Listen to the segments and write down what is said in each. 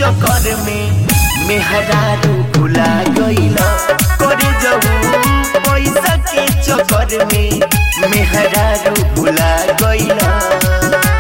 चक्कर में मेहरारू भुला गइल करे जाऊ पैसा के चक्कर में मेहरारू भुला गइल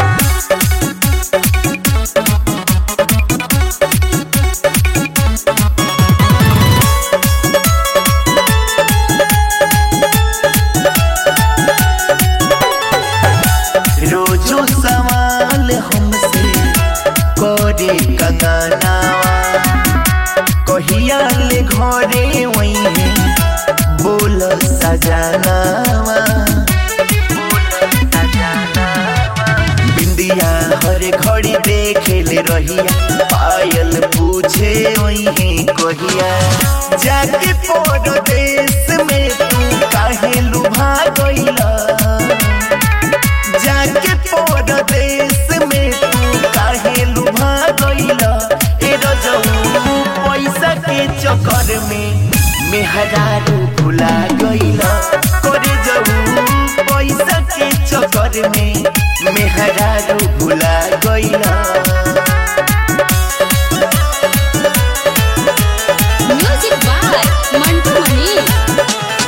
रोजो सवाल हमसे करे कंगनावा कहिया ले घरे वही बोल सजनावा बिंदिया हर घड़ी देखे ले रहिया पायल पूछे वही कहिया जाके परदेश में तू काहे लुभा गइला जाके परदेश में तू काहे लुभा गइला ए रजऊ पैसा के चक्कर में मेहरारू भुला गइला करे जाऊ पैसा के चक्कर में मेहरारू भुला गइला म्यूजिक बाय मंटू मनी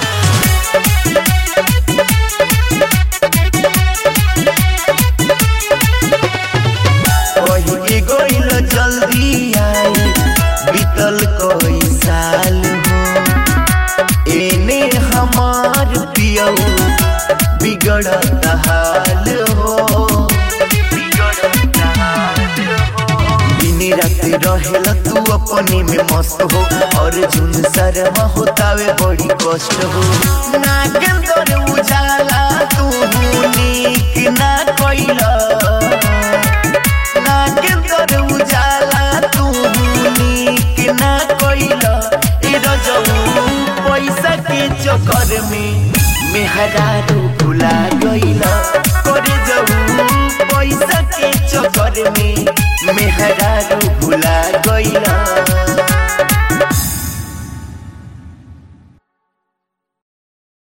कही गइल जल्दी आई बीतल कई साल हो एने हमार पियऊ बिगड़त हाल हो दिन रात रहेला तू अपने में मस्त हो और झुन शर्मा होतावे बड़ी कष्ट हो नागेंद्र उजाला तू नीक ना कइला नागेंद्र उजाला तू नीक ना कइला ए रजऊ पैसा के चक्कर में मेहरारू भुला गइला